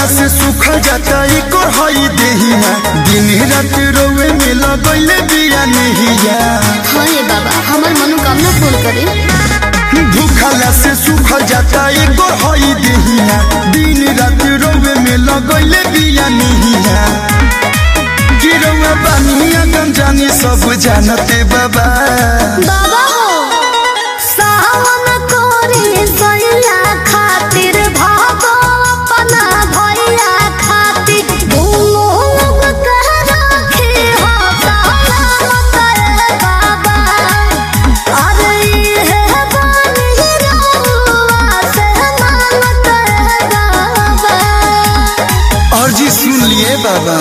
से सूखल जाता एक हई देहिया दिन रात रोवे में लगैले बिया नहिया हाँ ये बाबा हमार मनोकामना पूर्ण करे भूखला से सूखल जाता एक हई देहिया दिन रात रोवे में लगैले बिया नहिया गिरवा बानिया गम जानी सब जानते बाबा बाबा हो सावन कोरे सैया खातिर भागो अपना भैया खातिर दोनों लोग कह रखे हो सलामत रे बाबा अरे ये बानी रहुआ से मानत रे बाबा और जी सुन लिए बाबा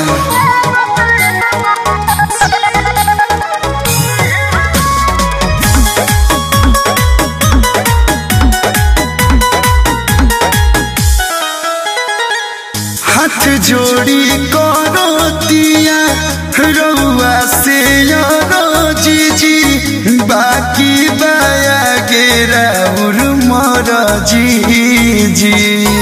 हाथ जोड़ी करो दिया रउआ से यारो जीजी बाकी बाया गेरा उर मर जीजी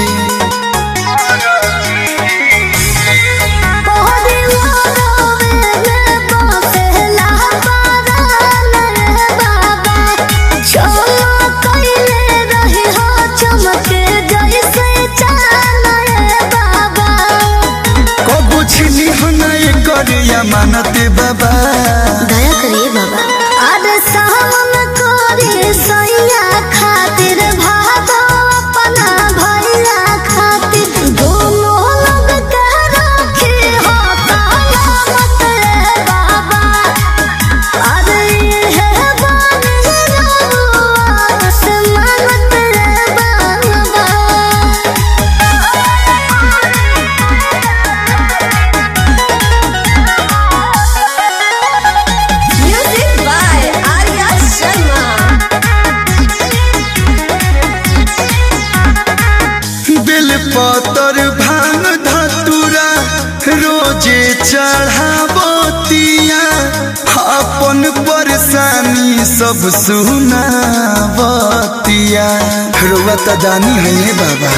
कबो छिनी हनाए करिया मानते बाबा दया करिए बाबा अरे सावन करे सैया खातिर भागो अपना भैया खातिर दोनों लोग कह रखे हो सलामत रे बाबा अरे ये बानी रहुआ से मानत रे बाबा Music by Arya Sharma. बेल पतर भांग धतुरा रोजे चढ़ावतिया अपन परेशानी सब सुनावतिया रोवा त दानी है बाबा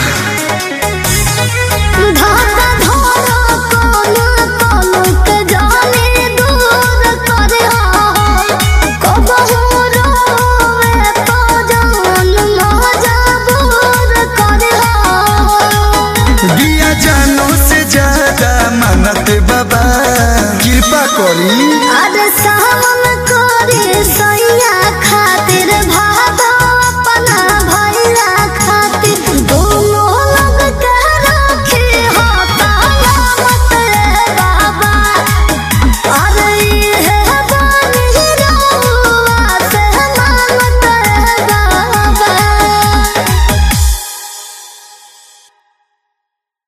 धागा धोरा कोना कोना के जाने दूर करे हो कबहू रोवे तो जान मजबूर करे हो बिया जानो से ज्यादा मानत बाबा कृपा करी अरे सावन